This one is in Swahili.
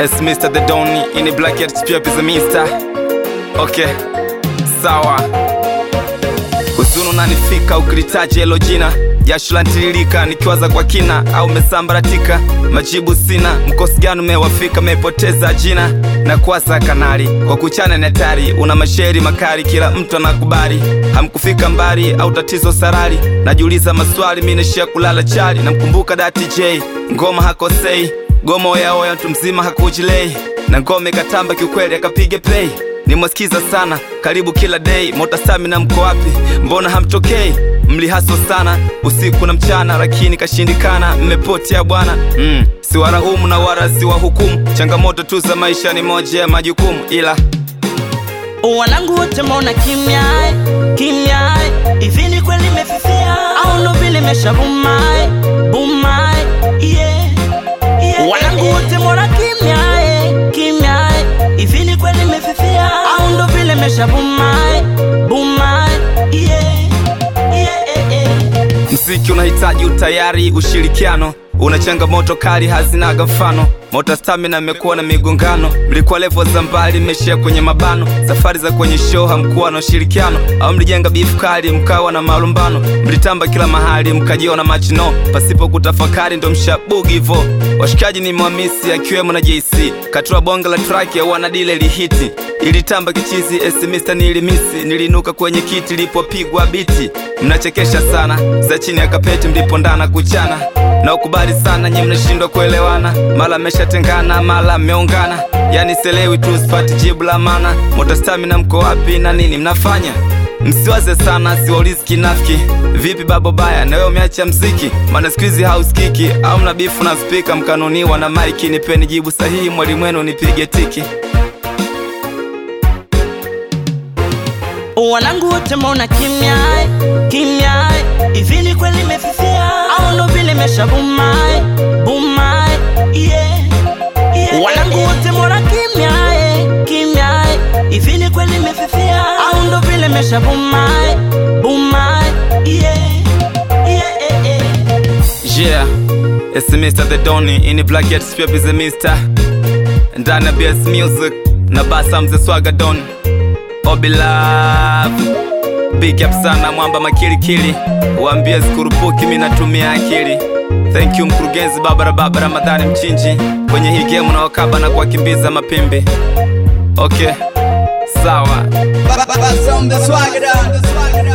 It's Mr. The Donny in the black hat pia is a mister. Okay, sawa. Huzuni unanifika ukilitaja hilo jina, jasho lantiririka nikiwaza kwa kina, au umesambaratika? Majibu sina. Mkosi gani umewafika? Umepoteza jina na kuwasa kanali kwa kuchana ni hatari, una mashairi makali, kila mtu anakubali, hamkufika mbali au tatizo sarari. Najiuliza maswali, mimi naishia kulala chali. Namkumbuka Dati J, ngoma hakosei, goma oya oya, mtu mzima hakujilei, na ngoma ikatamba kiukweli, akapiga play nimwasikiza sana karibu kila day mota stamina mko wapi mbona hamtokei mlihaso sana usiku na mchana lakini kashindikana mmepotea bwana mm. siwaraumu na wala siwahukumu changamoto tu za maisha ni moja ya majukumu ila wanangu wote mbona kimya kimya hivi ni kweli imefifia au ndo vile imeshabuma buma yeah, yeah, wanangu wote mbona kimya kimya hivi ni kweli imefifia au ndo vile imeshabuma buma yeah, yeah, yeah. mziki unahitaji utayari ushirikiano una changamoto kali hazinaga mfano mota stamina imekuwa na migongano mlikuwa levo za mbali mmeshia kwenye mabano safari za kwenye show hamkuwa na ushirikiano au mlijenga bifu kali mkawa na malumbano mlitamba kila mahali mkajiona machino pasipo kutafakari ndo mshabugi hivo washikaji ni mwamisi akiwemo na jc katua bonge la track ya wanadile lihiti ilitamba kichizi esimista nilimisi nilinuka kwenye kiti lipopigwa biti mnachekesha sana za chini ya kapeti mlipondana kuchana na ukubali sana nye mnashindwa kuelewana mala meshatengana mala mmeungana yani selewi tu sipati jibu la mana mota stamina mko wapi na nini mnafanya msiwaze sana siwaulizi kinafiki vipi babo baya na wewe umeacha mziki maana siku hizi hausikiki au mna bifu na spika mkanuniwa na maiki nipeni jibu sahihi mwalimu wenu nipige tiki wanangu wote mbona kimya kimya hivi ni kweli imefifia au ndo vile imeshabuma buma yeah, yeah, wanangu wote mbona kimya kimya hivi ni kweli imefifia au ndo vile imeshabuma buma yeah, yeah, yeah. Yeah, it's Mr. The Donny in the black hat strip is a mister. Ndana BS Music na basa mze swaga don Obi Love Big up sana mwamba makilikili Waambie sikurupuki mi natumia akili Thank you mkurugenzi Babara Baba Ramadhani Mchinji Kwenye hii game na wakaba na kuwakimbiza mapimbi Okay, sawa Baba, Baba, Baba, Swagger down.